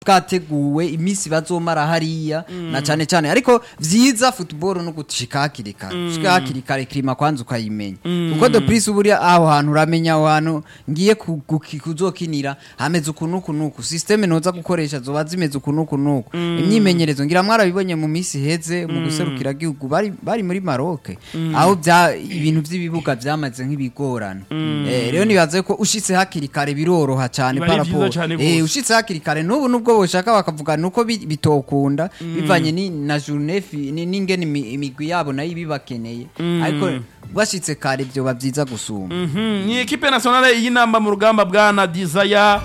bwateguwe iminsi bazomara hariya na cyane cyane ariko vyiza football no gushika hakiri kare gushika hakiri kare klima kwanza ukayimenya kuko de plus buriya aho hantu uramenya aho hantu ngiye ku- ku- kuzokinira hameze uku nuku nuku systeme noza gukoresha zoba zimeze uku nuku nuku imyimenyerezo ngira mwarabibonye mu minsi heze mu guserukira gihugu bari bari muri Maroc aho bya ibintu by'ibibuga byamaze nk'ibigorana eh rero nibaze ko ushitse hakiri kare biroroha cyane Biba ari vyiza parapo cane eh gose. ushitse hakiri kare n'ubu nubwo boshaka bakavuga nuko bi- bitokunda bivanye ni na journée fi- ni n'ingene imi- imigwi yabo nayo ibibakeneye ariko bashitse kare byoba byiza gusumba Mhm, ni ekipe nationale y'inamba mu rugamba bwa na Desire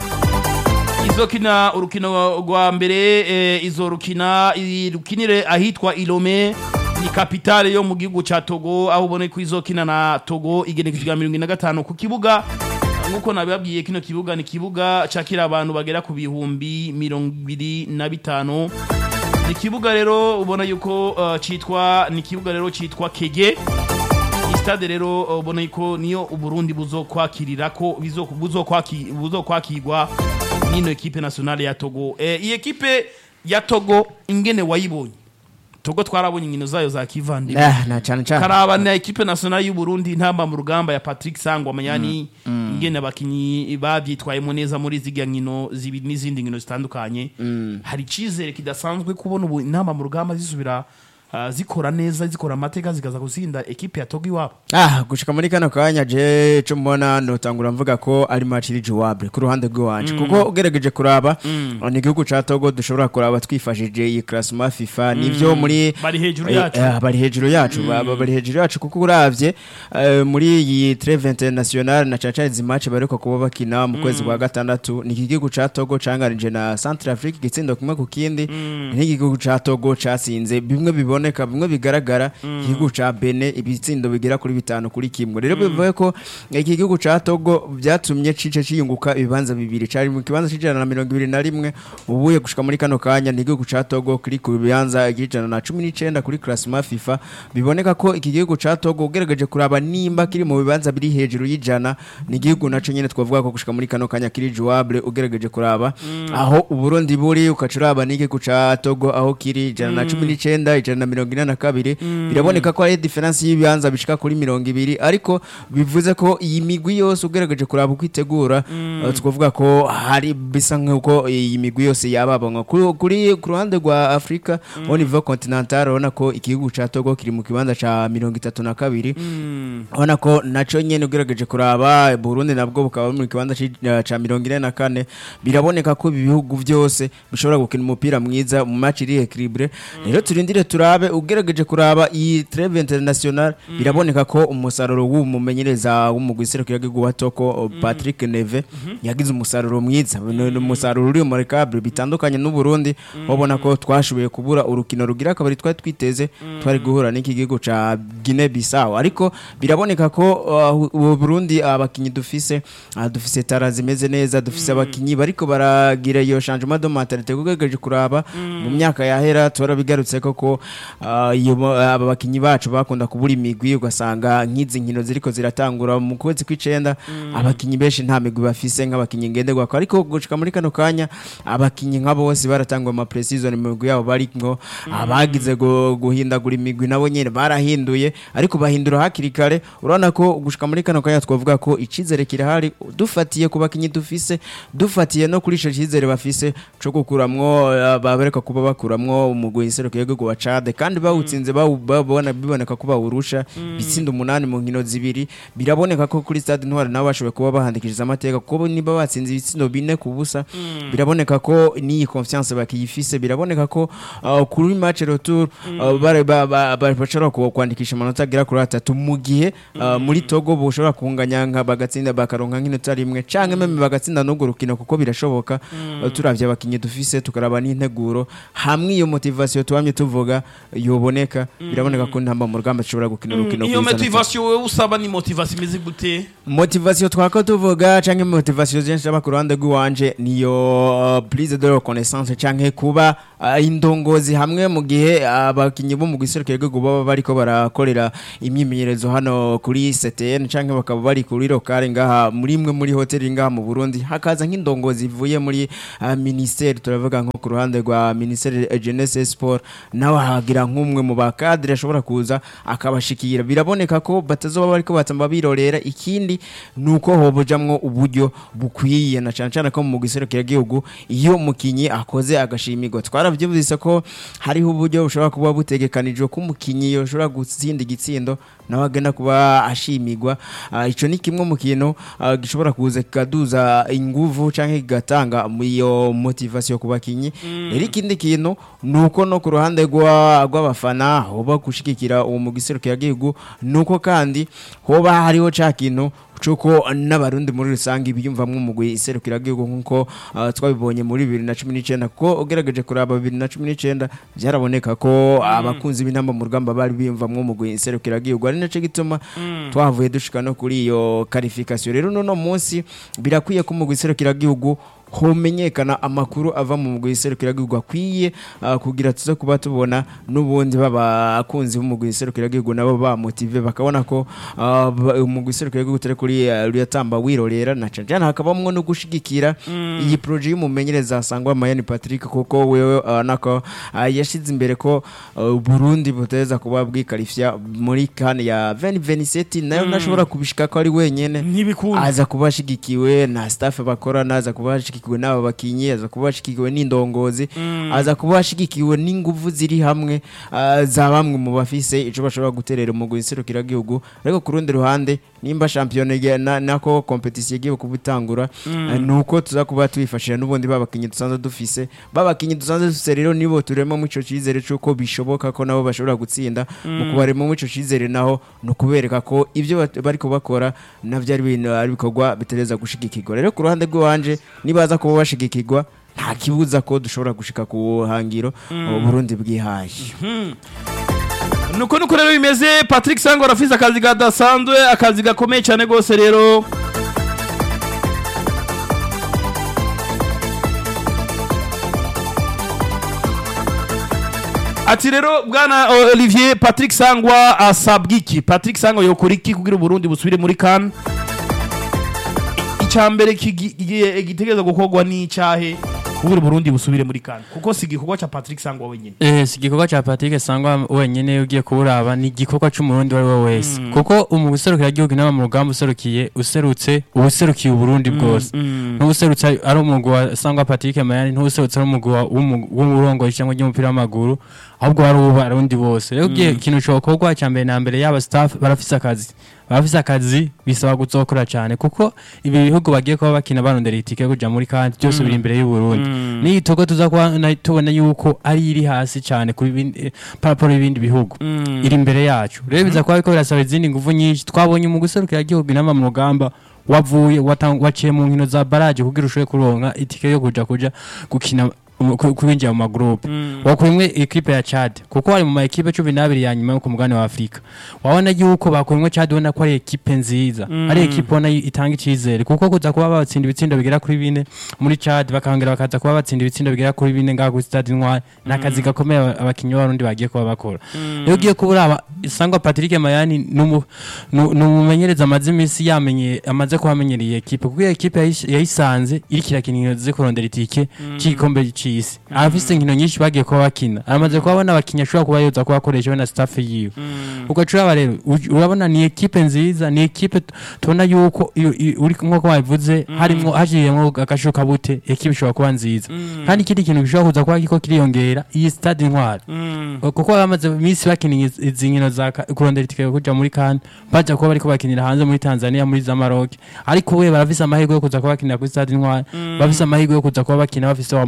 izokina urukino rwa mbere eh, izorukina irukinire ahitwa Ilome ni kapitale yo mu gihugu ca Togo aho ubone ko izokina na Togo igenekeje rya 25 ku kibuga nkuko nabibabwiye kino kibuga ni kibuga cakira abantu bagera ku bihumbi mirongo ibiri na bitanu ni ikibuga rero ubona yuko uh, citwa ni ikibuga rero citwa Kege iyi stade rero uh, ubona yuko niyo uburundi buzokwakirira ko bizo- buzokwaki- buzokwakirwa n'ino ekipe nationale ya togo eh, iyi ekipe ya togo ingene wayibonye togo twarabonye inkino zayo za kivandimwe Eh, na cyane cyane karaba na ekipe nationale y'u Burundi intamba mu rugamba ya Patrick Sangwa manyani ingene abakinyi bavyitwayemo neza muri ziga nkino zibi n'izindi nkino zitandukanye hari icizere kidasanzwe kubona ubu intamba mu rugamba zisubira ah, zikora neza zikora amateka zikaza gusinda ekipe ya Togo iwabo ah gushika muri kano kanya je cyo mbona notangura mvuga ko ari match iri jouable ku ruhande rw'iwanje kuko ugerageje kuraba ni igihugu ca Togo dushobora kuraba twifashije iyi classement FIFA nivyo muri Bari hejuru Eh, yacu. eh, bari hejuru yacu ba- ba- bari hejuru yacu kuko uravye eh, muri iyi treve international na caca izi match baruka kuba bakina mu kwezi kwa gatandatu ni iki gihugu ca Togo cangarije na Centrafrique igitsindo kimwe ku kindi ni igihugu ca Togo casinze bimwe biboneka bimwe bigaragara igihugu ca Benin ibitsindo bigera kuri bitanu kuri kimwe rero bivuye ko iki gihugu ca Togo byatumye cice ciyunguka ibibanza bibiri cari mu kibanza c'ijana na mirongo ibiri na rimwe ubuye gushika muri kano kanya ni igihugu ca Togo kiri ku bibanza ijana na cumi n'icenda kuri classement FIFA biboneka ko iki gihugu ca Togo ugerageje kuraba nimba kiri mu bibanza biri hejuru y'ijana ni igihugu naco nyene twavuga ko gushika muri kano kanya kiri jouable ugerageje kuraba aho uburundi buri ukaca uraba n'igihugu ca Togo aho kiri ijana na cumi n'icenda ijana na mirongo ine na kabiri biraboneka ko ari diferansi y'ibibanza bishika kuri mirongo ibiri ariko bivuze ko iyi migwi yose ugerageje kuraba uko itegura eh, twavuga ko hari bisa nk'uko iyi migwi yose yababanywa kuri kuri- ku ruhande rwa Afrika au niveau continental urabona ko igihugu ca Togo kiri mu kibanza ca mirongo itatu na kabiri urabona ko naco nyene ugerageje kuraba Burundi nabwo bukaba buri mu kibanza ci- eh, ca mirongo ine na kane biraboneka ko ibi bihugu byose bishobora gukina umupira mwiza mu match iri equilibre rero turindire turabe ugerageje kuraba iyi treve international biraboneka ko umusaruro w'umumenyereza w'umugwi serukiragihugu wa Toko Patrick Neve yagize umusaruro mwiza ni ni umusaruro uri mu recable bitandukanye n'u Burundi wabona ko twashoboye kubura urukino rugira kabari twari twiteze twari guhura n'iki gihugu ca Guinea Bissau ariko biraboneka ko uh, u Burundi abakinyi dufise ah, dufise tara zimeze neza dufise abakinyi bariko baragira iyo changement de mentalité kugejeje kuraba mu myaka yahera twarabigarutse koko ah, iyo mo- aba bakinyi bacu bakunda kubura imigwi ugasanga nk'izi nkino ziriko ziratangura mu kwezi kw'icenda abakinyi benshi nta migwi bafise nk'abakinyi ngenderwako ariko gushika muri kano kanya abakinyi nka bose baratangwa ama pre-season mu migwi yabo barimwo abagize gu- guhindagura imigwi nabo nyene barahinduye ariko bahindura hakiri kare urabona ko gushika muri kano kanya twavuga ko icizere kirahari dufatiye ku bakinyi dufise dufatiye no kuri ico cizere bafise co gukuramwo eh, babereka kuba bakuramwo umugwi nserukiye gihugu wa Chad kandi bawutsinze bawu- babona biboneka ko bawurusha bitsinda umunani mu nkino zibiri biraboneka ko kuri stade ntwari nabo bashoboye kuba bahandikishije amateka kuko niba batsinze ibitsindo bine ku busa biraboneka ko n'iyi confiance bakiyifise biraboneka ko uh, kuri match retour uh, bare- ba- ba- ba- bashobora ku- kwandikisha amanota agera kuri atatu mu gihe uh, muri Togo boshobora kunganya nka bagatsinda bakaronka nk'inota rimwe canke meme bagatsinda n'urwo rukino kuko birashoboka uh, turavye abakinyi dufise tukaraba n'integuro hamwe iyo motivation tuwamye tuvuga yoboneka biraboneka ko ntamba mu rugamba ashobora gukina urukino iyo rwiza na motivation wowe usaba ni motivation imeze gute motivation twako tuvuga canke motivation zenshi aba ku ruhande rw'iwanje niyo uh, prise de reconnaissance canke kuba uh, indongozi hamwe mu gihe abakinyi bo mu giserukiro rwego baba bariko barakorera imyimenyerezo hano kuri CTN canke bakaba bari kuri lokale ngaha muri imwe muri hoteli ngaha mu Burundi hakaza nk'indongozi ivuye muri uh, ministère turavuga nko ku ruhande rwa ministère de jeunesse et sport nawe hagira nk'umwe mu bakadre ashobora kuza akabashikira biraboneka ko batazoba bariko batamba birorera ikindi nuko hobujamwo uburyo bukwiye na cyane cyane ko mu giserukiro gihugu iyo mukinyi akoze agashimirwa twaravyumvise ko hariho uburyo bushobora kuba butegekanijwe ko umukinyi yoshobora gutsinda igitsindo nawe agenda kuba ashimirwa Ah, ico ni kimwe mu kintu ah, gishobora kuza kikaduza inguvu canke kigatanga iyo motivation ku bakinyi rero ikindi kintu nuko no ku ruhande rwa- rw'abafana hoba gushigikira uwo mu giserukiro gihugu nuko kandi hoba hariho ca kintu cuko n'abarundi muri rusange biyumvamwo umugwi iserukira gihugu nkuko uh, twabibonye muri 2019 kuko ugerageje kuraba 2019 byaraboneka ko abakunzi b'intamba mu rugamba bari biyumvamwo umugwi iserukira gihugu ari naco gituma twavuye dushika no kuri iyo qualification rero nono munsi birakwiye ko umugwi iserukira gihugu homenyekana amakuru ava mu mugwi iserukiragihugu akwiye uh, kugira tuze kuba tubona n'ubundi babakunzi b'umugwi iserukiragihugu nabo bamotive bakabona ko uh, ba- umugwi iserukiragihugu turi kuri uh, ruyatamba wirorera na cane cane hakabamwo no gushigikira iyi projet y'umumenyereza asangwa Mayani Patrick kuko wewe uh, nako uh, yashize imbere ko uh, Burundi buteza kuba bwikarifya muri kan ya 2027 nayo nashobora kubishika ko ari wenyene ntibikunda aza kuba ashigikiwe na staff bakorana aza kuba ashigikiwe n'aba bakinyi aza kuba ashigikiwe n'indongozi aza kuba ashigikiwe n'inguvu ziri hamwe ah, za bamwe mu bafise ico bashobora guterera umugwi iserukiragihugu ariko ku rundi ruhande nimba shampiyona igiye- na- nako competition igiye kuba itangura ah, nuko tuza kuba twifashira n'ubundi babakinyi dusanzwe dufise babakinyi dusanzwe dufise rero nibo turemo mu ico cizere c'uko bishoboka ko nabo bashobora gutsinda mu kubarema mu ico cizere naho ni ukubereka ko ibyo bat- bariko bakora navyo ari ibintu ari ibikorwa bitereza gushigikirwa rero ku ruhande rw'iwanje nibaza kuba bashigikirwa nta kibuza ko dushobora gushika ku buhangiro Burundi bwihaye nuko nuko rero bimeze patrick sango arafise akazi kadasanzwe akazi gakomeye cyane rwose rero ati rero bwana uh, olivier patrick sangwa asabwa iki patrick sangwa yokora iki kugira uburundi busubire muri kan icya mbere kigi- gi- gitegereza gukorwa n'icyahe kugira uburundi busubire muri kan kuko si igikorwa cya patrick sangwa wenyine Eh, si igikorwa cya Patrick Sangwa wenyene ugiye kuburaba ni igikorwa c'umurundi uwo ari we wese kuko umu userukira igihugu inama mu rugamba userukiye userutse uba userukiye uburundi bwose ntuserutse ari umugwi wa Sangwa Patrick Mayani ntuserutse ari umugwi wa- w'umu- w'umurongo cyangwa ry'umupira w'amaguru ahubwo hari ubu arundi bose rero ugiye ikintu cokorwa cya mbere na mbere yaba staff barafise akazi barafise akazi bisaba guzokora cyane kuko ibi bihugu bagiye kuba bakina barondera itike yo kuja muri kandi byose biri imbere y'u Burundi n'iyi togo tuza kuba na- tubona yuko ari iri hasi cyane kuri bindi- eh, paraporo y'ibindi bihugu iri imbere yacu rero biza kuba ariko birasaba izindi nguvu nyinshi twabonye mu guserukira igihugu inama mu rugamba wavuye watang- waciye mu nkino za baraje kugira ushobore kuronka itike yo kuja kuja gukina mu- ku- kwinjira mu magroupe wakurimwe ekipe ya Chad kuko wari mu ma ekipe cumi n'abiri ya nyuma yo ku mugabane wa Afrika wabona yuko bakurimwe Chad ubona ko ari ekipe nziza ari ekipe ubona yi- itanga icizere kuko kuza kuba batsinda ibitsindo bigera kuri bine muri Chad bakongera bakaza kuba batsinda ibitsindo bigera kuri bine ngaho kuri Stade Intwari ni akazi gakomeye aba- abakinyi b'abarundi bagiye kuba bakora rero ugiye kuburaba Sangwa Patrick Mayani ni umu- ni ni umumenyereza amaze iminsi yamenye amaze kuhamenyera iyi ekipe kuko iyo ekipe yayish- yayisanze iriko irakina inkino zo kurondera itike c'igikombe c'isi arafise inkino nyinshi bagiye kuba bakina aramaze kuba abona abakinyi ashobora kuba yoza kuba akoresha we na staff yiwe ugaca uraba rero uj- urabona ni ekipe nziza ni ekipe t- tubona yuko iyo- iyo- uri nk'uko babivuze harimwo hajiyemwo agashuka bute ekipe ishobora kuba nziza kandi ikindi kintu gishobora kuza kuba kiko kiriyongera iyi stade intwari kuko bamaze iminsi bakina izi- izi nkino za ka- kurondera itike yo kuja muri kan baja kuba bariko bakinira hanze muri Tanzania muri za Maroc ariko we barafise amahirwe yo kuza kuba bakinira kuri stade intwari bafise amahirwe yo kuza kuba bakina bafise wa mufana agira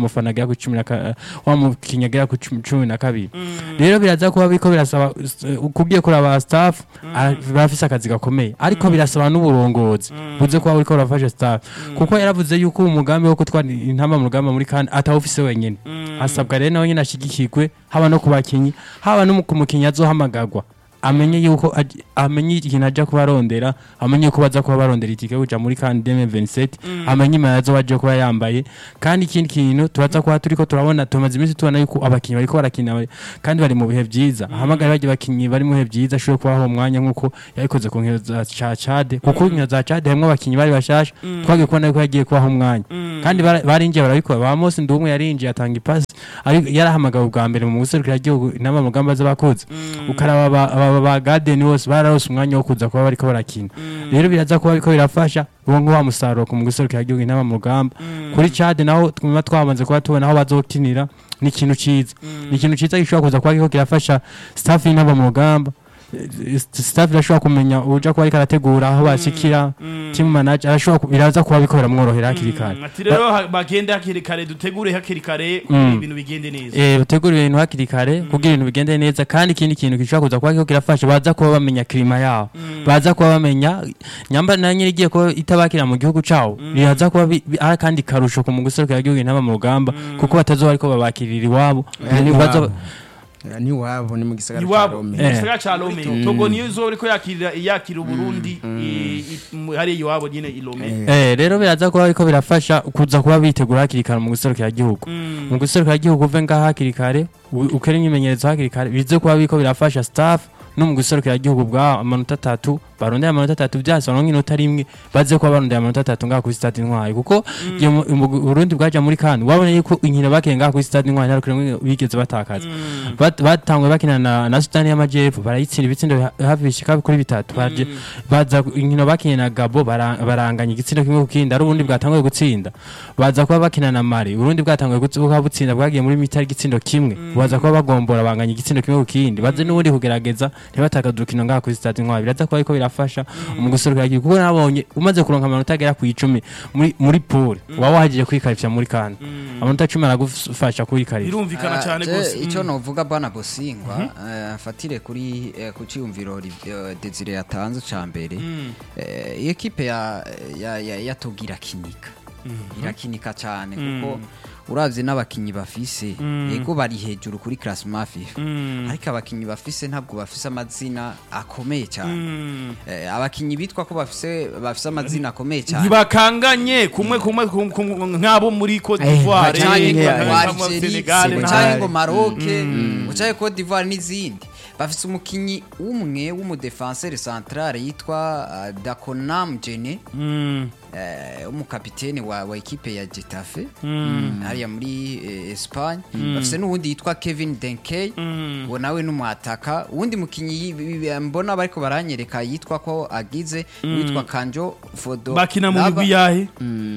agera ku cumi na ka- wa mukinnyi agera ku cumi cumi na kabiri rero biraza kuba biriko birasaba eh, kubwiye kuri aba staff ah, barafise akazi gakomeye ariko birasaba n'uburongozi buze kuba buriko burafasha staff kuko yaravuze yuko umugambi wo gutwara intamba mu rugamba muri kandi atawufise wenyene asabwa rero nawe nyine ashigikirwe haba no ku bakinyi haba no ku mukinyi azohamagarwa amenye yuko aj- amenye ikintu aja kuba arondera amenye yuko baza kuba barondera itike kuja muri kan 2027 amenye imana azo baje kuba yambaye kandi ikindi kintu turaza kuba turiko turabona tumaze iminsi tubona yuko abakinyi bariko barakina kandi bari mu bihe vyiza ahamagara baje bakinyi bari mu bihe vyiza ashobora kubaho umwanya nkuko yabikoze ku nkino za ca Chad kuko inkino za Chad hamwe abakinyi bari bashasha twagiye kubona yuko yagiye kubaho umwanya kandi bara- barinjiye barabikora ba Mose Ndumwe yarinjiye atanga ipasi ari yarahamagawe ubwa mbere mu guserukira igihugu inama mu rugamba z'abakozi ukaraba aba- aba ba Garden bose bararose umwanya wo kuza kuba bariko barakina rero biraza kuba biriko birafasha uwo ngo wa musaruro ku mu guserukira igihugu inama mu rugamba kuri Chad naho twuma twamaze kuba tubona aho bazokinira ni ikintu ciza ni ikintu ciza gishobora kuza kuba kiriko kirafasha staff y'inama mu rugamba Eh, staff irashobora kumenya uja kuba ariko arategura aho bashikira team manager arashobora ku- biraza kuba biriko biramworohera hakiri kare ati rero ha- bagende hakiri kare dutegure hakiri kare kugira ibintu bigende neza eh bategura ibintu hakiri kare kugira ibintu bigende neza kandi ikindi kintu gishobora kuza kuba kiriko kirafasha baza kuba bamenya klima yaho baza kuba bamenya nyamba na nyiri igiye kuba itabakira mu gihugu cawo biraza kuba bi- bi- ari kandi karusho ku muguserukira igihugu intama mu rugamba kuko batazoba ariko babakirira iwabo Eh, ni Baza- wabo. Eh, ni wabo ni mu gisagara ca iwabo Rome Eh. igisagara ca Lome Togo niyo izo uriko yakirira yakira Uburundi i- i- mu- hariya iwabo nyine i Lome Eh, rero biraza kuba ariko birafasha kuza kuba bitegura hakiri kare mu guserukira igihugu mu guserukira igihugu uve ngaha hakiri kare u- ukore imyimenyerezo hakiri kare bize kuba biriko birafasha staff no mu guserukira igihugu bwa amanota atatu barondera amanota atatu byase baronka inota rimwe baze kuba barondera amanota atatu ngaha kuri stade intwari kuko igihe mu- mu Burundi bwaja muri kandi wabona yuko inkino bakiye ngaha kuri stade intwari nta rukino rumwe bigeze batakaza Bat- batangwe bakina na, na Sudani y'Amajyepfo barayitsinda ibitsindo ha- hafi bishika kuri bitatu baje baza inkino bakiye na Gabo bara- baranganya igitsindo kimwe ku kindi ari ubundi bwatanguye gutsinda baza kuba bakina na Mali urundi bwatanguye gutsi- buka butsinda bwagiye muri mitari igitsindo kimwe baza kuba bagombora banganya igitsindo kimwe ku kindi baze n'ubundi kugerageza ntibatakaze urukino ngaha kuri stade intwari biraza kuba ariko birafasha mu guserukira igihugu kuko nabonye umaze kuronka amanota agera ku icumi muri muri pool waba wahagije kwikarifya muri kandi amanota cumi aragufasha kwikarifya birumvikana cyane je, rwose icyo Mm. novuga bana bosingwa eh, afatire kuri eh, ku cyumviro ri- eh, Desire yatanze ca mbere Eh, iyo ekipe ya ya ya, ya Togo irakinika irakinika cyane kuko uravye n'abakinyi bafise yego bari hejuru kuri classement FIFA ariko abakinyi bafise ntabwo bafise amazina akomeye cyane Eh, abakinyi bitwa ko bafise bafise amazina akomeye cyane ntibakanganye kumwe kumwe kum- kum- nk'abo muri Cote Eh, d'Ivoire bacanye ngo Eh, wa nk'abo Algeria, Senegal ngo n'ahandi. canke ngo Maroc ngo canke Cote d'Ivoire n'izindi bafise umukinyi umwe w'umudefenseur central yitwa uh, Dakonam Jene Mm, eh, umukapitene wa, wa ekipe ya Getafe hariya muri eh, Espagne bafise n'uwundi yitwa Kevin Denkey uwo nawe n'umwataka uwundi mukinyi yi- bi- mbona bariko baranyereka yitwa ko agize witwa Kanjo Fodo bakina mu Laba. migwi yahe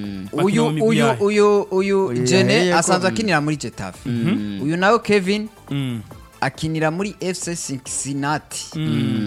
uyu mu migwi uyu yahe? uyu uyu Uyu Jene yaheye ko- asanzwe akinira muri Getafe uyu nawe Kevin Mm. akinira muri FC Cincinnati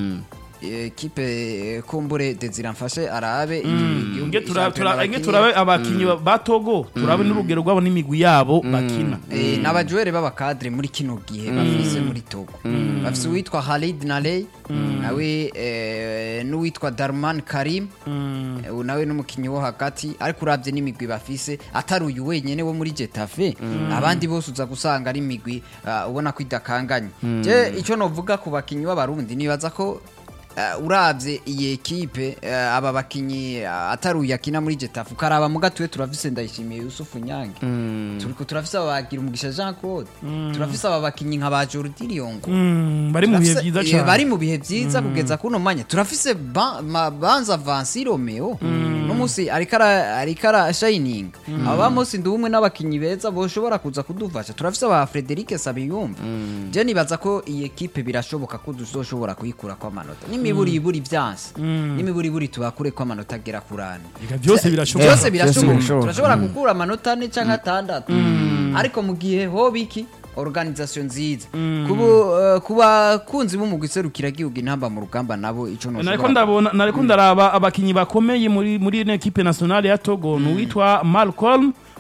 ekipe eh, kumbure Desire mfashe arabe igihugu- Nge tura- shampiyona tura- nge bakinira. turabe abakinyi ba- ba Togo turabe n'urugero rwabo n'imigwi yabo bakina Eh, n'abajuwere b'abakadre muri kino gihe bafise muri Togo bafise uwitwa Khalid Naley nawe eh, n'uwitwa Darman Karim Eh, uyu nawe n'umukinyi wo hagati ariko uravye n'imigwi bafise atari uyu wenyene wo muri Getafe abandi bose uza gusanga ari imigwi ah, ubona ko idakanganye je ico novuga ku bakinyi b'abarundi nibaza ko Uh, uravye iyi ekipe uh, aba bakinyi uh, atari uyu akina muri Getafe ukaraba mu gatuye turafise ndayishimiye Yusufu Nyange turiko turafise abagira umugisha Jean Claude turafise aba bakinyi nka ba Jordi Liongo Mm, bari mu bihe Turafise- byiza eh, cyane bari mu bihe byiza kugeza kuno mwanya turafise ba- ma- banza Vansi Romeo no musi ariko ara- ariko ara shining aba musi ndi umwe n'abakinyi beza boshobora kuza kudufasha turafise aba Frederic Sabiyumva je nibaza ko iyi ekipe birashoboka ko duzoshobora kuyikura kwa manota n'imiburi iburi vyanse n'imiburi iburi tubakure kwa manota agera kurane Ega byose birashoboka byose birashoboka birashoboka. turashobora gukura amanota ane canke atandatu ariko mu gihe hoba iki organisation nziza kubu eh, ku bakunzi b'umugwi serukiragihugu intamba mu rugamba nabo ico nariko noshobora ndabona nariko ndaraba abakinyi bakomeye muri muri ino equipe nationale ya Togo ni uwitwa Malcolm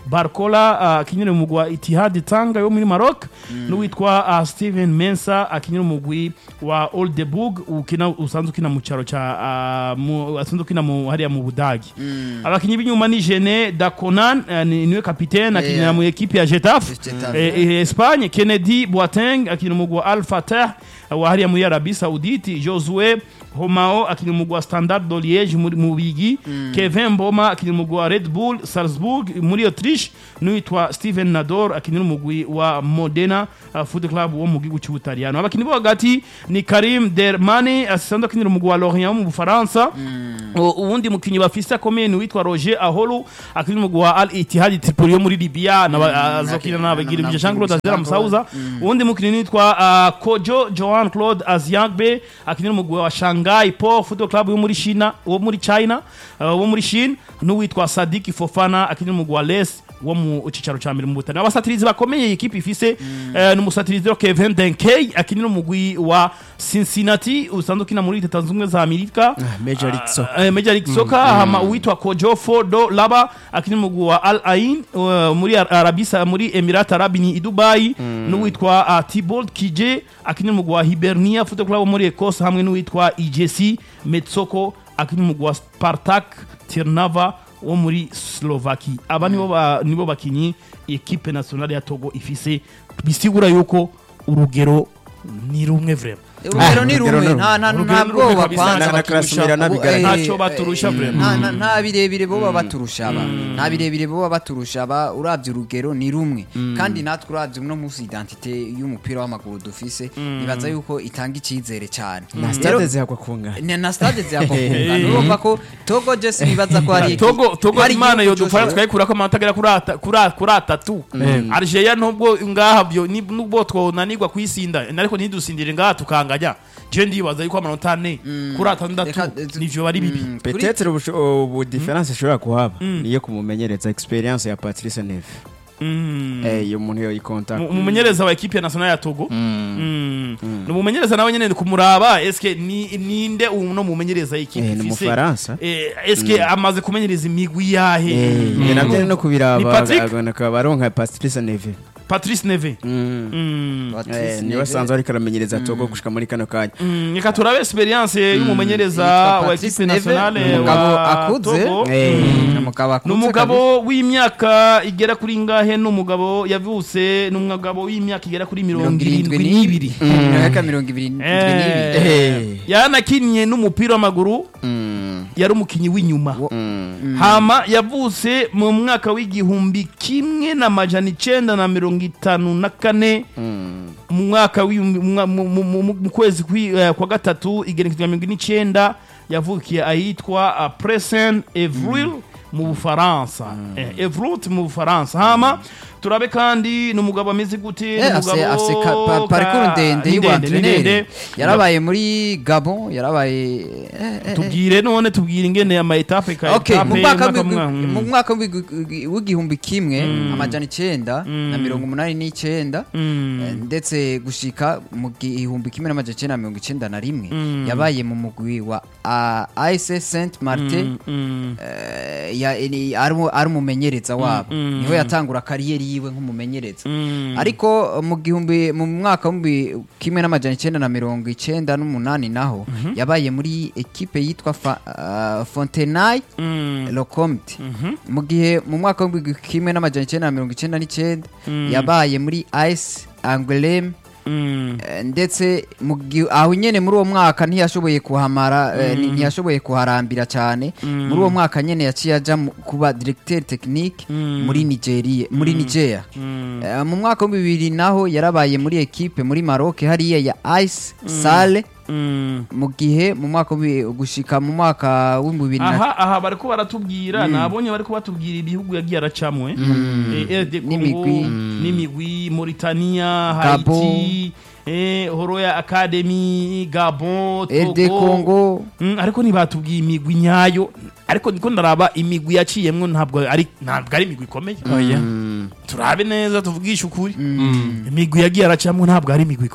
Barcola uh, akinira umugwi wa Itihad Tanga yo muri Maroc n'uwitwa uh, Steven Mensa akinira umugwi wa Oldenburg ukina usanzwe ukina mu cyaro ca uh, mu asanzwe ukina mu hariya mu Budagi abakinyi b'inyuma ni Jene Daconan uh, ni niwe kapitene akinira Yeah. mu ekipe ya Getafe Getafe. eh, eh, Espagne Kennedy Boateng akinira umugwi wa Al Fatah wa hariya muri Arabie Saoudite Josue Homao akinira umugwi wa Standard de Liège muri mu Bigi Kevin Mboma akinira umugwi wa Red Bull Salzburg muri Autriche n'uwitwa Steven Nador akinira umugwi wa Modena uh, Foot Club wo mu gihugu cy'Ubutaliyano abakinyi bo hagati ni Karim Dermani asanzwe akinira umugwi wa Lorient wo mu Bufaransa U- uwundi mukinyi bafise akomeye ni uwitwa Roger Aholu akinira umugwi wa Al Ittihad Tripoli yo muri Libya na azokina n'abagira ibyo Jean Claude Azera Musauza uwundi mukinyi nitwa uh, Kojo Joan Claude Aziagbe akinira umugwi wa Shanghai Port Football Club yo muri China wo muri China uh, wo muri Chine n'uwitwa Sadiki Fofana akinira umugwi wa Les wo mu cicaro ca mbere mu Butani abasatirizi bakomeye iyi kipe ifise eh, ni umusatirizi wa Kevin Denkey akinira umugwi wa Cincinnati usanzwe ukina muri Leta Zunze Ubumwe za Amerika Major League Soccer. Eh, Major League Soccer hama uwitwa Kojo Fodo Laba akina umugwi wa Al Ain uh, muri Ar- Arabisa muri Emirat Arab ni i Dubai n'uwitwa uh, Thibault Kije akina umugwi wa Hibernia Football Club wo muri Ecosse hamwe n'uwitwa IJC Metsoko akina umugwi wa Spartak Tirnava wo muri Slovaki aba nibo ba, nibo bakinyi equipe nationale ya Togo ifise bisigura yuko urugero ni rumwe vraiment urugero ni urugero rumwe ni nta nta rumwe. nta Urugero ni rumwe bwoba kabisa, kwanza na- na baturusha. Krasimira Ubu, nabigaragaza. eh, Ntacyo baturusha eh, vraiment. nta- nta- nta birebire boba baturusha aba nta birebire boba baturusha aba uravye urugero ni rumwe kandi natwe uravye uno munsi identite y'umupira w'amaguru dufise nibaza yuko itanga icizere cyane na Rero- stade zihakwa kungana ni na stade ziyakwakunga urumva ko togo jesi bibaza ko hari togo togo hari imana igihugu yodufasha cyose- tukayikurako amanota agera kuri ata- kuri a- kuri atatu algeria nubwo ngaha byo ni- nubwo twonanirwa kuyisinda ariko ntidusindire ngaha tukanganya je ndibaza yuko amanota ane kuri atandatu Reka, eh, nivyo bari bibi Mm, kuri- peut-être ubusho- ubu difference ishobora kuhaba niyo kumumenyereza experience ya Patrice Neve Mm. eh iyo umuntu yo ikonta Mu- umumenyereza wa ekipe ya national ya togo Mm. ni umumenyereza nawe nyene kumuraba eske ni ninde uno mumenyereza ekipe eh ni ifise umufaransa Eh, eske amaze kumenyereza imigwi yahe eh Mm. njye nabyo ni no Ni kubiraba Patrick? agana kabaronka Patrice Neve patrice neve Mm. Mm. Patrice Eh, niwe Neve. asanzwe ariko aramenyereza Togo gushika muri kano kanya Mm, reka turabe experience y'umumenyereza Yitwa wa Patrice ekipe Neve, nationale umugabo wa akuze. Togo eh ni umugabo ni akuze umugabo w'imyaka igera kuri ngahe ni umugabo yavutse ni umugabo w'imyaka igera kuri mirongo irindwi n'ibiri imyaka mirongo ibiri n'ibiri Eh. yanakinnye n'umupira w'amaguru Mm. yari umukinnyi w'inyuma Mm. hama yavutse mu mwaka w'igihumbi kimwe n'amajana icenda na mirongo itanu na kane Mm. mu mwaka w'ibihumbi- mu mwa- mu- mu- mu- mu kwezi kwi- eh, kwa gatatu igenekerezo rya mirongo ine n'icenda yavukiye ahitwa uh, presen evril mu bufaransa Eh, evrut mu bufaransa hama turabe kandi ni umugabo ameze gute ni Eh, afise umugabo afise ka- pa- parcours ka- ndende ni ndende, ni y'ubuantreneri ndende. yarabaye muri gabon yarabaye eh, eh, tubwire none tubwire ingene ama etape ka Okay, mu etape, mwaka umwaka w'igwi- umwe, mu mm. mwaka w'igwi- w'igihumbi kimwe amajana icenda na mirongo umunani n'icenda Mm. eh, ndetse gushika mu gihumbi kimwe n'amajana icenda na mirongo icenda na rimwe Mm. yabaye mu mugwi wa AS Saint Martin Mm. eh, ya- ni- ari mu- ari umumenyereza wabo mm, niho yatangura kariyeri yiwe nk'umumenyereza Mm. ariko mu gihumbi mu mwaka w'ibihumbi kimwe n'amajana icenda na mirongo icenda n'umunani naho yabaye muri ekipe yitwa Fa- ah, Fontenay Mm. Locomte Mhm. mu gihe mu mwaka w'ibihumbi kimwe n'amajana icenda na mirongo icenda n'icenda yabaye muri AS Angoulême Mm. Eh, ndetse mu gi- aho nyene muri uwo mwaka ntiyashoboye kuhamara eh, ni- ntiyashoboye kuharambira cyane muri uwo mwaka nyene yaciye aja mu- kuba directeur technique muri Nigeria muri Nigeria Mm. Eh, mu mwaka wa bibiri naho yarabaye muri ekipe muri Maroc hariya ya Ice Sale Mm. mu gihe mu mwaka w'ibi- gushika mu mwaka w'ibihumbi bibiri na aha aha bariko baratubwira nabonye bariko batubwira ibihugu yagiye aracamwe eh, RD Congo N'imigwi. n'imigwi Mauritania Gabon. Haiti eh, Horoya Academy Gabon RD Togo Congo Mm, ariko ntibatubwiye imigwi nyayo ariko niko ndaraba imigwi yaciyemwo ntabwo ari ntabwo ari imigwi ikomeye oya turabe neza tuvugishe ukuri imigwi yagiye aracamwo ntabwo ari imigwi ikomeye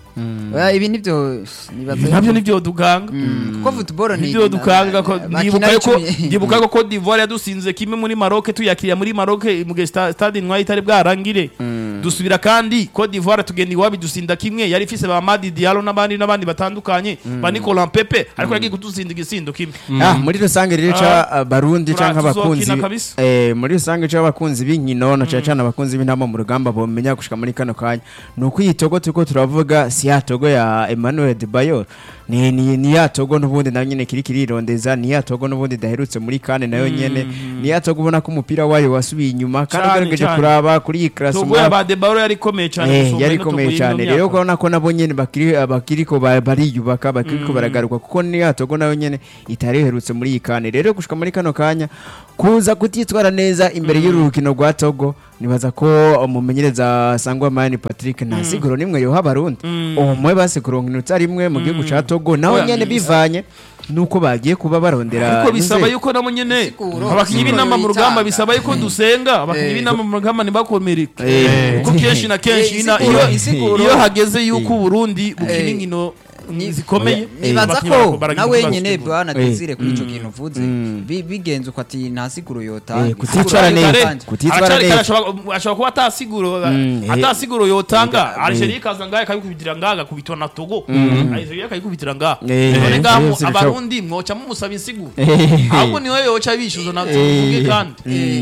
Oya, ibi nivyo nibaza Ibi nabyo nibyo duganga Mm, kuko football ni nibyo dukanga ko bakina ndibuka yuko icumi. ndibuka yuko Cote d'Ivoire yadusinze kimwe muri Maroc tuyakiriye muri Maroc mu gihe sta- stade ntwaye itari bwarangire dusubira kandi Cote d'Ivoire tugenda iwabi dusinda kimwe yari ifise ba Madi Diallo n'abandi n'abandi batandukanye ba Nicolas Pepe ariko yagiye kudusinda igisindo kimwe Ah, muri rusange rero ca Ah, barundi tura- canke abakunzi tuzokina kabisa. eh muri rusange ca abakunzi b'inkino na cyane cyane abakunzi b'intama mu rugamba bomenya gushika muri kano kanya nuko iyi togo turiko turavuga si ya togo ya Emmanuel Debayor ni ni, ni ya togo n'ubundi nayo nyene kiri kirirondeza ni ya togo n'ubundi daherutse muri kane nayo nyene ni ya togo ubona ko umupira wayo wasubiye inyuma kandi Cane, ugerageje cane. kuraba kuri iyi Togo classement ya ba Debaro yari ikomeye cyane Eh, gusumba yari ino Togo ikomeye y'ino cyane myaka. rero ukabona ko nabo nyene bakiri bakiriko ba- bariyubaka bakiriko baragaruka kuko niya togo nayo nyene itari iherutse muri iyi kane rero gushika muri kano kanya kuza kutitwara neza imbere y'uru rukino rwa togo nibaza ko umumenyereza sangwa mani patrick nta siguro nimwe yoha abarundi umwe base kuronka inota rimwe mu gihugu ca togo naho Oya, nyene bivanye nuko bagiye kuba barondera ariko bisaba inzego. yuko nabo nyene Siguro, abakinyi siguro b'inama mu rugamba yitanga. bisaba yuko dusenga abakinyi Eh. b'inama mu rugamba ntibakomereke Eh. kuko kenshi na kenshi Eh, ina- isiguro- iyo- isiguro. iyo hageze yuko uburundi bukina Eh. inkino Ni- zikomeye nibaza abakinyi ko barako baragira nawe ikibazo nyene cy'ubu. bwana Eh. desire kuri ico kintu uvuze bi- bigenze uko ati nta siguro yotanga Eh, kutitwara Isiguro neza. yotanga. Kutitwara Aracari neza. kare ashobora ashobora kuba atasiguro Mm, eh. atasiguro yotanga Eh. Algeria ikaza ngaha ikabikubitira ngaha agakubitwa na Togo Algeria ikabikubitira ngaha Eh, none eh, ngaha eh, mu- sibishoboka. abarundi mwoca mumusaba insiguro Eh. ahubwo niwe yoca bishyuza na Eh. tuvuge kandi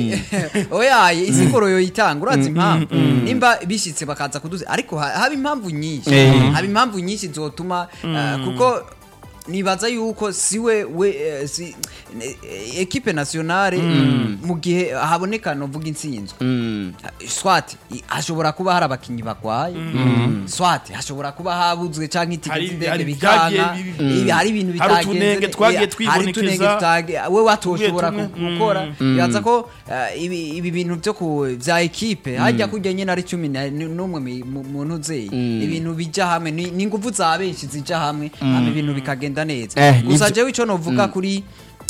Eh, oya isiguro yoyitanga urazi impamvu nimba bishitse bakaza kuduze ariko ha- haba impamvu nyinshi Eh. haba impamvu nyinshi zotuma eh, kuko nibaza yuko siwe we eh, si, eh, ekipe nationale mu gihe haboneka novuga intsinzwe Mm. swati i- hashobora kuba hari abakinyi bagwaye swati hashobora kuba habuzwe canke itike Hari- z'indege hari bikanga ibyagiye bi- ibi- hari ibintu Hari bitagenze utunenge ne- twagiye hari twibonekeza. utunenge tutage- we watoshobora Tumwe, ku- tumwe. gukora bibaza ko eh, ibi ibi bintu byo ku bya ekipe hajya kujya nyine ari cumi na- n- n'umwe mi- mu- mu ntuzeye ibintu bijya hamwe ni ni ingufu za benshi zijya hamwe hama ibintu bikagenda neza Eh, gusa nivyo- jewe ico novuga kuri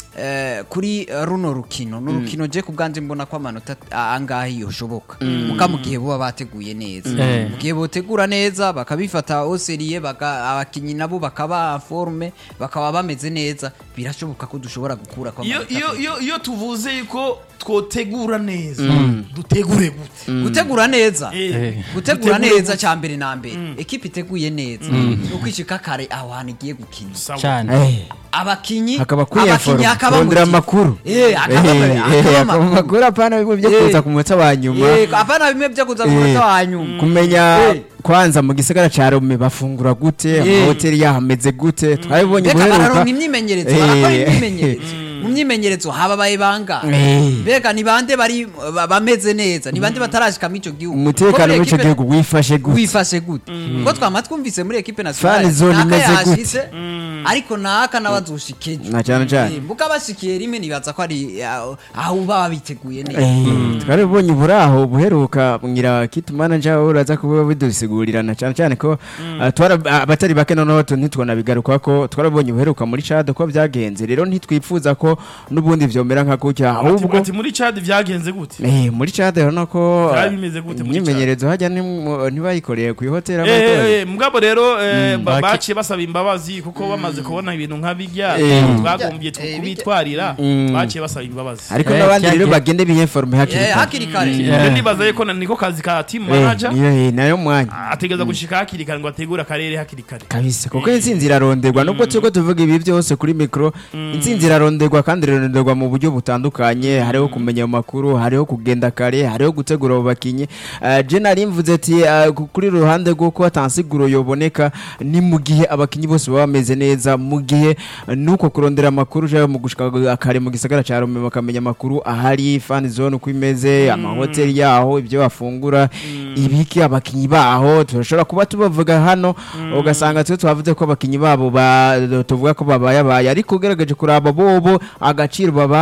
eh, kuri eh, runo rukino ni urukino je ku bwanje mbona ko amanota a- angahe yoshoboka muka mu gihe buba bateguye neza Eh. mu gihe botegura neza bakabifata oseriye baka abakinyi nabo bakaba forme bakaba bameze neza birashoboka ko dushobora gukura kwa iyo amanota iyo atatu. iyo iyo tuvuze yuko twotegura neza dutegure gute gutegura neza Eh. gutegura Dutegure neza gute? cya mbere na mbere ekipe iteguye neza uko ishika kare aho hantu igiye gukina Sawa. cyane Eh. abakinyi hakaba abakinyi kwiyaforoma hakaba mu kurondera gihe. amakuru Eh, hakaba Eh, eh, hakaba hakaba amakuru. amakuru apana bimwe byo Eh. kuza ku munota wa nyuma Eh, apana bimwe byo kuza ku munota wa nyuma kumenya Eh. kwanza mu gisagara ca Rome bafungura gute Eh. amahoteli yaho ameze gute twabibonye mbega guheruka bararonka imyimenyerezo Eh. barakora imyimenyerezo mu myimenyerezo hababaye banga Eh. mbega ni bande bari ba- bameze neza ni bande batarashika muri ico gihugu umutekano Kuko muri w'ico ekipe- gihugu wifashe gute wifashe gute kuko twama twumvise muri ekipe Fan nationale zone naka imeze gute? yashitse ariko naka n'abazoshikeje Na cane cane. Eh, muga bashikiye rimwe nibaza ko ari aho aho baba biteguye neza Eh, twarabonye buraho buheruka ngira kit manager uraza kuba bidusigurira cyane cyane ko ah, twara ah, abatari bake noneho tu- ntitwanabigaruka ko twarabonye buheruka muri Chad ko byagenze rero ntitwifuza ko n'ubundi vyomera nka gutya ahubwo ati muri Chad byagenze gute Eh, muri Chad urabona ko Byari ah, bimeze gute muri imyimenyerezo hajya ntimu- ntibayikoreye ku ihoteli Eh, abakozi. eh, mugabo rero eh, ba- Baki- baciye basaba imbabazi kuko bamaze kubona ibintu nka bijya Eh. twagombye tu- Eh, kubitwarira Mm. baciye basaba imbabazi ariko Eh, n'abandi rero cyagiye- bagende biyeforme hakiri Eh, kare hakiri kare Yeah. Rero ndibaza yuko na- niko kazi ka team Eh, manager niyo eh, nayo mwanya ategereza gushika hakiri kare ngo ategure akarere hakiri kare kabisa kuko intsinzi iraronderwa nubwo turiko tuvuga ibi byose kuri mikoro intsinzi iraronderwa kandi iraronderwa mu buryo butandukanye hariho kumenya ayo makuru hariho kugenda kare hariho gutegura abo bakinyi Eh, je nari mvuze ati eh, ku- kuri ruhande rw'uko atansiguro yoboneka ni mu gihe abakinyi bose baba bameze neza mu gihe eh, nuko kurondera amakuru je mu gushika kare mu gisagara ca Rome bakamenya amakuru ahari fan zone uko imeze amahoteli yaho ibyo bafungura ibiki abakinyi baho turashobora kuba tubavuga hano ugasanga twe twavuze ko abakinyi babo ba- tuvuga ko babaye abaye ariko ugerageje kuraba bobo agaciro babaha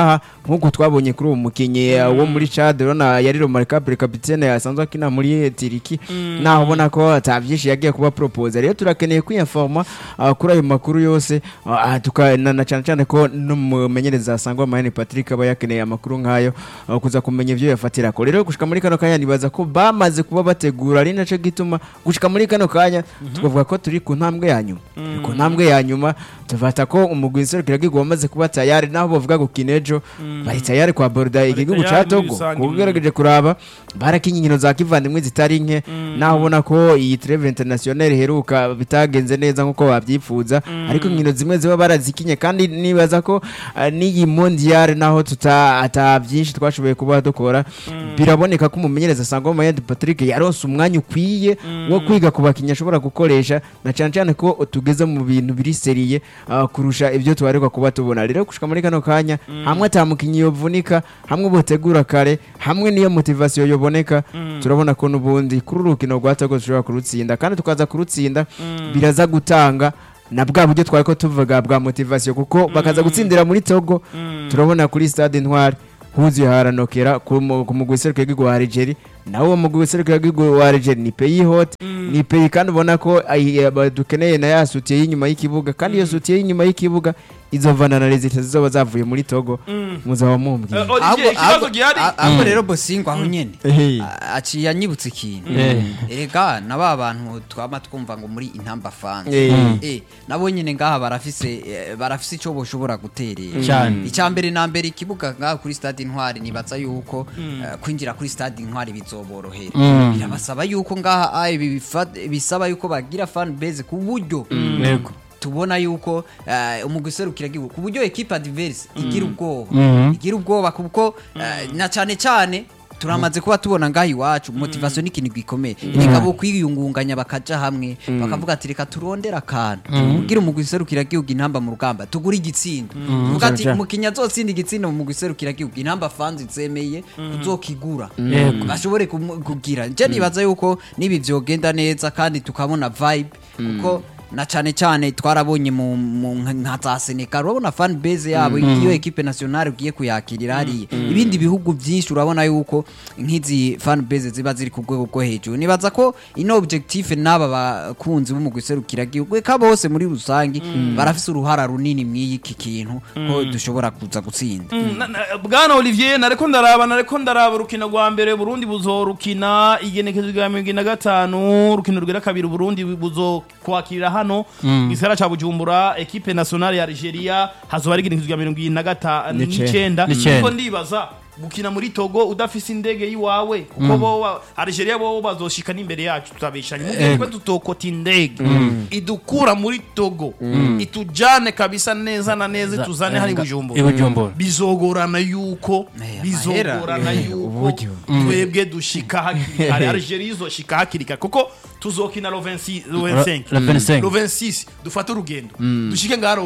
nk'uko twabonye kuri uwo mukinnyi uh, wo muri Chad urabona yari remarkable capitaine asanzwe akina muri Tiriki naho ubona ko atavyinshi yagiye kuba propose rero turakeneye kwinforma uh, kuri ayo makuru yose uh, tuka na, na cyane cyane ko n'umumenyereza asangwa Mayani Patrick aba yakeneye amakuru nk'ayo uh, kuza kumenya ivyo yafatira ko rero gushika muri kano kanya nibaza ko bamaze kuba bategura ari naco gituma gushika muri kano kanya tukavuga ko turi ku ntambwe ya nyuma Turi ku ntambwe ya nyuma tufata ko umugwi nserukiragihugu wamaze kuba tayari naho bavuga gukina ejo bari tayari kwa borda igihugu tayari ca muri Togo rusange. kuko ugerageje kuraba barakinye inkino za kivandimwe zitari nke naho ubona ko iyi treve international iheruka bitagenze neza nk'uko babyifuza ariko inkino zimwe ziba barazikinye kandi nibaza ko ah, n'iyi mondial naho tuta ata byinshi twashoboye kuba dukora biraboneka ko umumenyereza asanga Mayandi Patrick yaronse umwanya ukwiye wo kwiga ku bakinnyi ashobora gukoresha na cyane cyane ko tugeze mu bintu biri seriye ah, kurusha ibyo tubarirwa kuba tubona rero gushika muri kano kanya hamwe atamukinnyi yovunika hamwe botegura kare hamwe niyo motivation yoboneka turabona ko n'ubundi kuri uru rukino rwa Togo dushobora kurutsinda kandi tukaza kurutsinda biraza gutanga na bwa buryo twari ko tuvuga bwa motivation kuko bakaza gutsindira muri Togo turabona kuri stade Intwari huzuye haranokera ku mu- ku mugwi w'iserukiragihugu wa Algeria nawe uwo mugwi w'iserukiragihugu wa Algeria ni pays hot ni pays kandi ubona ko ay- aba- dukeneye na ya sutiye y'inyuma y'ikibuga kandi iyo sutiye y'inyuma y'ikibuga izovana na rezita zizoba zavuye muri Togo muzaba mumbwiye Eh, Olivier ikibazo gihari ahubwo rero bosingwa aho nyene Ehe. a- aciye anyibutsa ikintu Eh. erega na ba bantu twama twumva ngo muri intamba fans Eh. eh nabo nyene ngaha barafise eh, barafise ico boshobora guterera Cyane. icya mbere na mbere ikibuga ngaha kuri stade intwari nibaza yuko eh, kwinjira kuri stade intwari bizoborohera Mm. birabasaba yuko ngaha ah, ibi bifa- bisaba yuko bagira fan base ku buryo yego tubona yuko uh, umugwi serukiragihugu ku buryo equipe adverse igira ubwoba Mhm. igira ubwoba kuko eh, na cyane cyane turamaze kuba tubona ngaho iwacu motivation ni ikintu gikomeye reka bo kwiyungunganya bakaja hamwe bakavuga ati reka turondera akantu kugira umugwi serukiragihugu intamba mu rugamba tugure igitsindo tuvuga ati Cyane. umukinnyi azotsinda igitsindo mu mugwi serukiragihugu intamba fans zemeye kuzokigura Yego. bashobore kumu- kugira nje nibaza yuko nibi vyogenda neza kandi tukabona vibe kuko na cyane cyane twarabonye mu mu nka za Senegal urabona fan base yabo iyo equipe nationale ugiye kuyakirira hariya ibindi bihugu byinshi urabona yuko nk'izi fan base ziba ziri ku rwego rwo hejuru nibaza ko ino objectif n'aba bakunzi b'umugwi serukiragihugu eka bose muri rusange barafise uruhara runini mw'iki kintu ko dushobora kuza gutsinda Na- na- bwana olivier nareko ndaraba nareko ndaraba urukino rwa mbere burundi buzorukina igenekezo rya mirongo ine na gatanu urukino rwera kabiri burundi buzokwakirira hano gisagara ca bujumbura ekipe nationale ya algeria hazoba ari igenekezo rya mirongo ine na gatanu N'icenda. n'icenda N'icenda. kuko ndibaza gukina muri togo udafise indege yiwawe kuko bo algeria bo bazoshika n'imbere yacu tutabeshanye mubwiye ko tutokota indege idukura muri togo itujane kabisa neza na neza ituzane hari bujumbura i bujumbura bizogorana yuko Eh, bizogorana yuko uburyo. twebwe dushika hakiri kare algeria izoshika hakiri kare kuko tuzokina lo 26 lo 25 Lo 25. lo 26 dufate urugendo dushike ngaha lo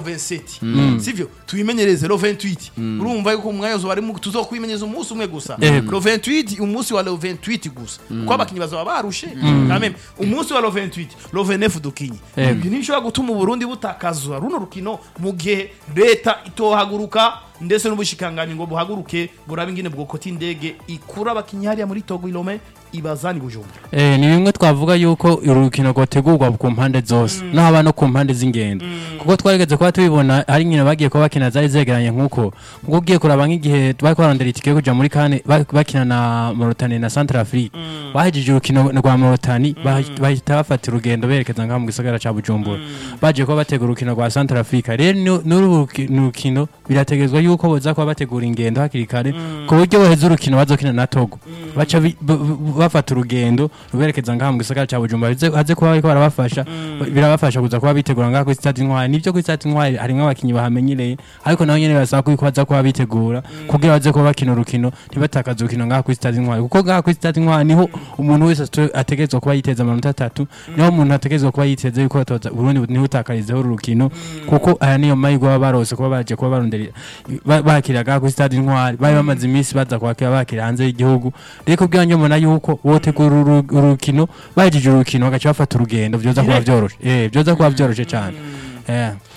27 sivyo tubimenyereze lo 28 urumva yuko umwanya uzoba ari mu- tuzokwimenyereza umunsi umwe gusa Yego. lo 28 umunsi wa lo 28 gusa kuko abakinyi bazaba barushe kameme umunsi wa lo 28 lo 29 dukinye Yego. ibyo ntibishobora gutuma uburundi butakazwa runo rukino mu gihe leta itohaguruka ndetse n'ubushikanganyi ngo buhaguruke burabe ingene bwokota indege ikura abakinyi hariya muri togo ilome ibazani bujumbura Eh, ni bimwe twavuga yuko uru rukino rwategurwa ku mpande zose no haba no ku mpande z'ingendo kuko twarigeze kuba tubibona hari inkino bagiye kuba bakina zari zegeranye nk'uko kuko ugiye kuraba nk'igihe bari kubarondera itike yo kuja muri kane ba- bakina na Mauritania na Central Afrique bahejeje urukino rwa Mauritania bah- bahita bafata urugendo berekeza ngaha mu gisagara ca Bujumbura baje kuba bategura urukino rwa Central Africa rero nu- n'uru ruki- rukino birategezwa yuko boza kuba bategura ingendo hakiri kare ku buryo baheza urukino bazokina na Togo baca bi- b- b- bafata urugendo ruberekeza ngaha mu gisagara cya Bujumbura bize- haze kuba bariko barabafasha birabafasha kuza kuba bitegura ngaha kuri stade Intwari nivyo kuri stade Intwari harimwo abakinyi bahamenyereye ariko nabo nyene basaba ko baza kuba bitegura kugira baze kuba bakina urukino ntibatakaze urukino ngaha kuri stade Intwari kuko ngaha kuri stade Intwari niho umuntu wese ate- ategerezwa kuba yiteza amanota atatu niho umuntu ategerezwa kuba yiteze yuko batoza Burundi ntibutakarizeho uru rukino kuko aya niyo mahirwe baba barose kuba baje kuba barondera ba- bakira ngaha kuri stade Intwari bari bamaze iminsi baza kwakira bakira hanze y'igihugu rero kubwira njye mbona yuko botegura uru- urukino bahejeje urukino bagaca bafata urugendo vyoza kuba vyoroshe eh vyoza kuba vyoroshe cyane eh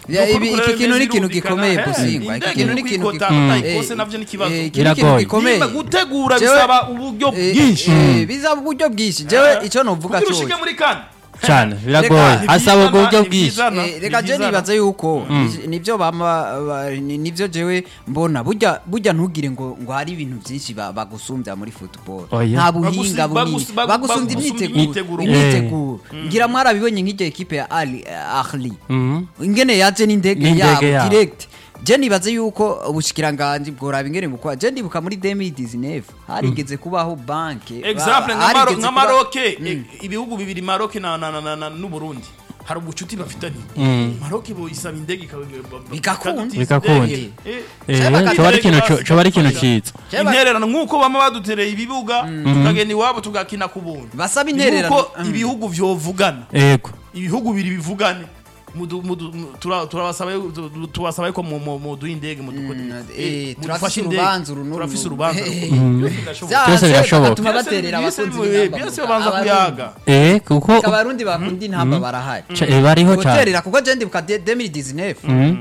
Ya, Nuko ibi- kureba iki kintu ni bimeze ikintu birumvikana. gikomeye Eh, Busingwa, iki indege kintu ni no ikintu kwikota gikomeye. utayikose Eh, navyo ni ikibazo. eh, iki ni ikintu Biragoye. gikomeye Nimba gutegura Jewe- bisaba uburyo Eh, bwinshi eh, bisaba uburyo bwinshi jewe icyo novuga kugira cyo ushike muri kane cyane biragoye Reka, asaba ubwo buryo ni bwinshi byiza na- Eh, reka ni je byiza na- nibaza yuko ni- nivyo bama ba- ni- nivyo jewe mbona burya burya ntugire ngo ngo hari ibintu byinshi ba- bagusumbya muri football Oya. nta Bagusi- buhinga bunini bagusi- bagu- bagusumbya bagusumbya imyiteguro imyiteguro. imyiteguro ngira mwarabibonye nk'iryo ekipe ya Ali Ahli Mhm. ingene yaje n'indege N'indege yabo yabo. direct je nibaze yuko ubushikiranganje bworaba ingene bukora je ndibuka muri 2019 harigeze kubaho banke example ba- nka Maro- harigeze nka kuba- maroke eh, ibihugu bibiri maroke na na- na- na- na- n'uburundi hari ubucuti bafitanye maroke boyisaba indege ika- ba- Bigakunda. ikadutiza Bigakunda. indege. Eh, Eh, Cyaba coba ari ikintu indege co- coba ari ikintu basi- ciza Cyaba- intererano nk'uko bama badutereye ibibuga tukagenda iwabo tugakina ku buntu Basaba Ni intererano. uko Mm. ibihugu vyovugana yego ibihugu biri bivugane Mudu- mudu- mu- tura- turabasaba yu- tu- tubasaba yuko mu- mu- muduha indege mudukore Mm, Eh, eh, mudufashe turafise indege. urubanza uru n'uru. turafise urubanza Eh, Byose birashoboka. Vya- Byose birashoboka. bagatuma Byose- baterera byose- abakunzi byose b'intamba byose mu- babanza Abarundi. kuyaga eh kuko abarundi bakunda intamba barahari Ca- eh, bariho cyane guterera kuko je ndibuka de- 2019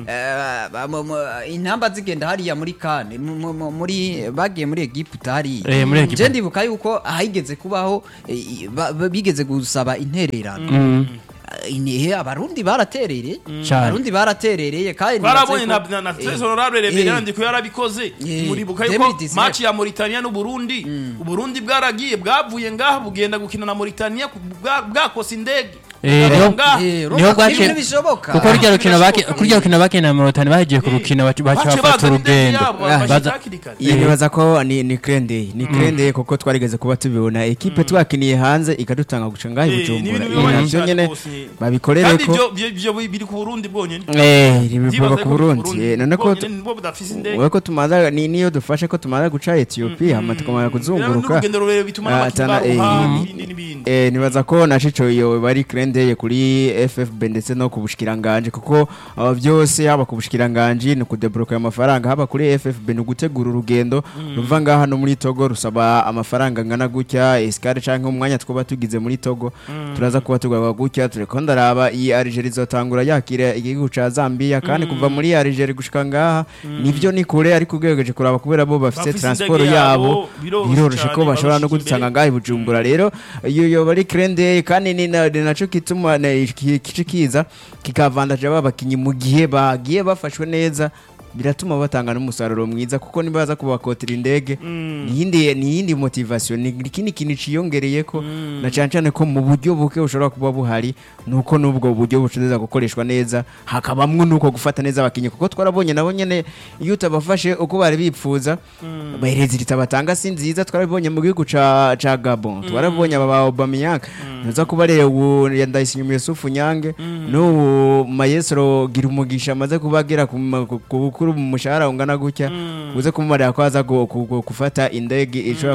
eh, ba- mu- mu- intamba zigenda hariya muri kane mu- mu- mu- muri bagiye muri Egiputa hariya Eh, muri Egiputa. je ndibuka yuko ahigeze kubaho eh, ba- ba- bigeze gusaba intererano Mhm. Eh, ine- abarundi baraterereye Cyane. abarundi baraterereye kandi barabonye nibaze na ko- na eh, Tres Honorable eh, Reverend Ndiko yarabikoze Eh, muribuka yuko 2019. match ya Mauritania n'Uburundi Uburundi bwaragiye bwavuye ngaha bugenda gukina na Mauritania ku- bwa- bwakosa indege Eh, Bwava niho- ngaha. eh, niho urumva ko bwaciye- ibintu bishoboka kuko rya rukino bake birashoboka. kurya rukino bakina mu rutani bagiye ku rukino baca baca Bace bafata bazana indege urugendo yabo, Ah, bashika baza- hakiri kare. iyi nibaza ko ni ni krende ni krende kuko twarigeze kuba tubibona ekipe twakiniye hanze ikadutanga guca ngaho Eh, ibujumbura ni ibintu ibi bibabaje navyo cyane nyene rwose. babikorere kandi ko ibyo byo- byo biri ku Burundi bwonyene eh bivuga Vyibaze ku ko Burundi Burundi Eh, none ko bwonyene nibo budafise indege wewe ko tumaza ni niyo dufashe ko tumaza guca Ethiopia hama tukamara kuzunguruka n'urugendo rurerure bituma Ah, n'abakinnyi tana- eh, baruha mm. n'ibindi n'ibindi Eh, nibaza ko na cico iyo bari krende kuri FFB ndetse no ku bushikiranganje kuko aba byose haba ku bushikiranganje ni kudebloka amafaranga haba kuri FFB ni gutegura urugendo ruva ngaha no muri Togo rusaba amafaranga ngana gutya escale canke umwanya twaba tugize muri Togo turaza kuba tugwa gutya tureko ndaraba iyi Algeria izotangura yakira igihugu ca Zambia kandi kuva muri Algeria gushika ngaha nivyo ni kure ariko ugeregeje kuraba kubera bo bafite Bafise transport indege yabo yabo, biroroshe biroroshe ko cane, bashobora no barusha gudutanga imbere. ngaho i bujumbura rero iyo yoba ari krende kandi ni na- ni naco kituma na- ki- kici kiza kikavandaje aba bakinyi mu gihe bagiye bafashwe neza biratuma batanga n'umusaruro mwiza kuko nibaza kubakotera indege niyindi niyindi motivation ni ikindi kintu ciyongereye ko na cyane cyane ko mu buryo buke bushobora kuba buhari nuko nubwo buryo bushobora gukoreshwa neza hakabamwo nuko gufata neza abakinyi kuko twarabonye nabo nyene iyo utabafashe uko bari bipfuza bahereza batanga si nziza twarabonye mu gihugu ca ca Gabon twarabonye aba ba Aubameyang naza kuba rero ubu Ndayishimiye Yusufu Nyange n'ubu Mayesro gira umugisha amaze kubagera ku ma- ku- ku bukuru mu mushahara ungana gutya uze kumumarira ko aza gu- gu- gu- gufata indege ishobora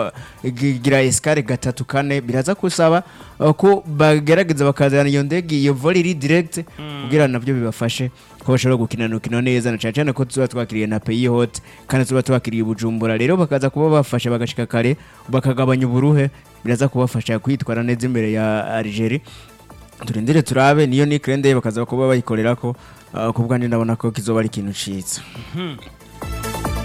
kumugira escale gatatu kane biraza kusaba uh, ko bagerageza bakazana iyo ndege iyo vol iri direct kugira nabyo bibafashe ko bashobora gukina urukino neza na cyane cyane ko tuba twakiriye na peyi hote kandi tuba twakiriye bujumbura rero bakaza kuba bafasha bagashika kare bakagabanya uburuhe biraza kubafasha kwitwara neza imbere ya Algeria turindire turabe niyo ni krende bakaza kuba bayikorera ko uh, ku bwanjye ndabona ko kizoba ari ikintu ciza